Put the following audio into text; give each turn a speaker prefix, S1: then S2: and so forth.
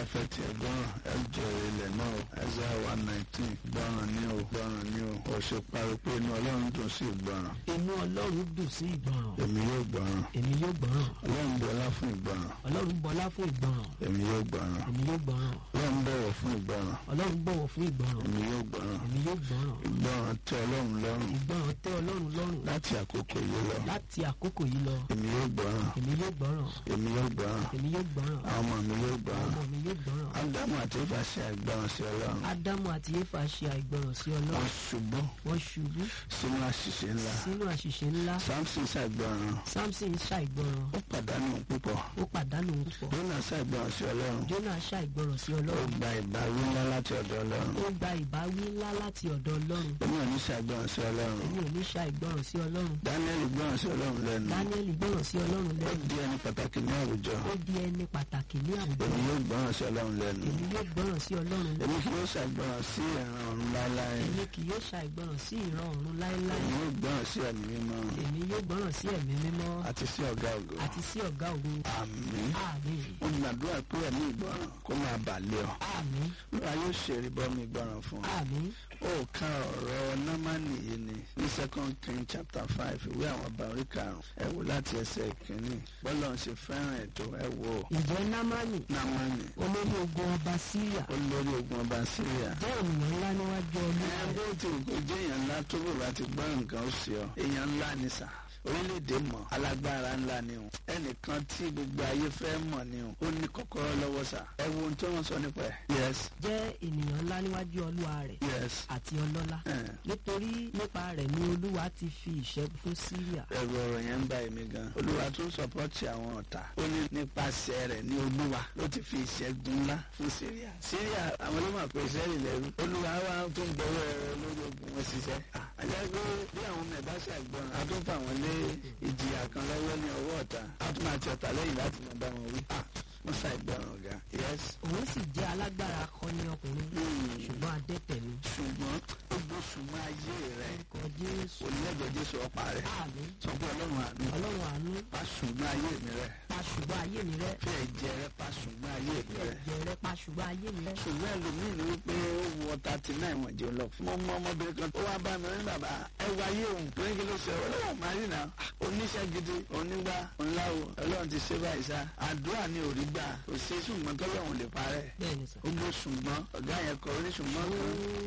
S1: fẹ́ tiẹ̀ gbọ́ràn ẹ jèrè ilẹ̀ náà o Isaiah one nineteen gbọ́ràn ní o gbọ́ràn ní o ò ṣe parí pé inú ọlọ́run dùn sí ìgbọ́ràn
S2: inú ọlọ́run dùn sí ìgbọràn
S1: èmi yóò gbọ́ràn
S2: èmi yóò gbọ́ràn
S1: ọlọ́run bọlá fún ìgbọ́ràn
S2: ọlọ́run bọlá fún ìgbọràn
S1: èmi yóò gbọ́ràn
S2: èmi yóò gbọ́ràn
S1: ọlọ́run bọ̀wọ̀ fún ìgbọ́ràn
S2: ọlọ́run bọ̀wọ̀ fún ìgbọràn
S1: èmi yóò gbọ́ràn
S2: èmi yóò gbọ́ràn
S1: ìgbọ́ràn tẹ́ ọlọ́run lọ́rùn
S2: ìgbọràn tẹ́ ọlọ́run lọ́rùn
S1: láti àkókò yìí lọ
S2: láti àkókò yìí lọ
S1: èmi yóò gbọ́ràn
S2: èmi yóò gbọ́ràn
S1: èmi yóò gbọ́ràn
S2: èmi yóò gbọ́ràn
S1: àwọn ọmọ mi yóò gbọ́ràn
S2: ọmọ mi yóò gbọ́ràn
S1: ádámù àti éfà ṣe àìgbọ́ràn sí ọlọ́run
S2: ádámù àti éfà ṣe àìgbọràn sí
S1: wọ́n
S2: ọlọ́run
S1: ṣubú
S2: wọ́n ṣubú
S1: sínú àṣìṣe ńlá
S2: sínú àṣìṣe ńlá
S1: samson ṣàìgbọ́ràn
S2: samson ṣàìgbọràn
S1: ó pàdánù púpọ̀
S2: ó pàdánù púpọ̀
S1: jónà ṣàìgbọ́ràn sí ọlọ́run
S2: jónà ṣàìgbọràn sí
S1: ó
S2: ọlọ́run
S1: gba ìbáwí ńlá láti ọ̀dọ̀ ọlọ́run
S2: ó gba ìbáwí ńlá láti ọ̀dọ̀ ọlọ́run
S1: èmi ò ní ṣàìgbọ́ràn sí ọlọ́run
S2: èmi ò ní ṣàìgbọràn sí ọlọ́run
S1: daniel gbọ́ràn sí ọlọ́run lẹ́nu
S2: daniel gbọ́ràn sí ọlọ́run
S1: ó
S2: lẹ́nu
S1: di ẹni pàtàkì ní àwùjọ
S2: ó di ẹni pàtàkì ní àwùjọ
S1: èmi yóò gbọ́ràn sí ọlọ́run lẹ́nu
S2: èmi yóò gbọ́ràn sí ọlọ́run lẹ́nu
S1: èmi kì yóò ṣàìgbọ́ràn sí ìran ọ̀run láéláé
S2: èmi kì yóò ṣàìgbọràn sí ìran ọ̀run láéláé
S1: èmi yóò gbọ́ràn sí ẹ̀mí mímọ́
S2: èmi yóò gbọ́ràn sí ẹ̀mí mímọ́
S1: àti sí ọ̀gá ògo
S2: àti sí ọ̀gá ògo
S1: àmín
S2: àmín
S1: mo gbàdúrà pé ẹ̀mí ìgbọ́ràn kó máa bà lé ọ
S2: àmín
S1: lóra yóò ṣe ìrìbọmi ìgbọ́ràn fún ọ
S2: àmín
S1: ó ka ọ̀rọ̀ námánì yìí ni ní second king chapter five ìwé àwọn ọba orí karùn-ún ẹ wò láti ẹsẹ̀ ìkíní bọ́lá ń ṣe fẹ́ràn ètò ẹ wò ó
S2: ǹjẹ́ námánì
S1: námánì
S2: olórí ogun ọba síríà
S1: olórí ogun ọba síríà
S2: jẹ́ ènìyàn ńlá níwájú olúwa
S1: ẹ bó ti wù kó jẹ́ èèyàn ńlá tó bò bá ti gbọ́ nǹkan ó sì ọ èèyàn ńlá ni sà orílẹ̀-èdè mọ̀ alágbára ńlá ni o ẹnìkan tí gbogbo ayé fẹ́ mọ̀ ni o ó ní kọ́kọ́rọ́ lọ́wọ́ sà ẹ wo ohun tó wọ́n sọ nípa ẹ̀ yes
S2: jẹ́ ènìyàn ńlá níwájú olúwa rẹ̀
S1: yes
S2: àti ọlọ́lá
S1: ẹ̀
S2: nítorí nípa rẹ̀ ni olúwa ti fi ìṣẹ́gun fún síríà
S1: ẹ̀rù ọ̀rọ̀ yẹn ń bá èmi gan. olúwa tún sọpọ́tì àwọn ọ̀tá. ó ní nípasẹ̀ rẹ̀ ní olúwa ló ti fi ìṣẹ́gun ńlá fún síríà. síríà àwọn ló máa pè sẹ́rì lẹ́rú. olúwa wa tó ń gbọ́wọ́ ẹ̀rọ lórí ogun wọn ṣiṣẹ́. àjẹ́ pé bí àwọn ọmọ ẹ̀dá ṣàgbọ́n a tún fà wọ́n lé ìjìyà kan lọ́wọ́ ní ọwọ́ ọ̀tá. a tún máa ti ọ̀tá lẹ́yìn láti máa bá wọn wí. wọ́n ṣàìgbọràn ọ̀gá. yes.
S2: òun sì jẹ́ alágbára akọni ọkùnrin ṣùgbọ́n adẹ́tẹ̀ ni
S1: ṣùgbọ́n ó gbó ṣùgbọ́n ayé rẹ̀
S2: kọ jésù
S1: onílẹ̀jọ̀ jésù ọ̀pá rẹ̀.
S2: àmín
S1: sọ pé ọlọ́run àánú.
S2: ọlọ́run àánú
S1: pa ṣùgbọ́n ayé mi rẹ̀.
S2: pa ṣùgbọ́n ayé mi rẹ́
S1: fẹ́ jẹ rẹ pa ṣùgbọ́n ayé mi rẹ̀.
S2: ẹ̀jẹ̀ rẹ pa ṣùgbọ́n ayé mi rẹ́
S1: ṣùgbọ́n ẹlòmíì ni wípé ó wọ thirty nine wọ̀n jẹun lọ. mo mọ ọmọbìnrin kan tó wá bá mi ní bàbá ẹ wá ayé òun pé kí ló ṣe ọlọ́run máa rí nà oníṣẹ́ gidi onígbà ńláwo ọlọ́run ti ṣe báyìí sá àdúrà ni ò rí gbà kò ṣe ṣùgbọ́n tọ́lọ́run lè parẹ́
S2: bẹ́ẹ̀ ni sà
S1: ó gbé ṣùgbọ́n ọ̀gá yẹn kọ oníṣùgbọ́n kan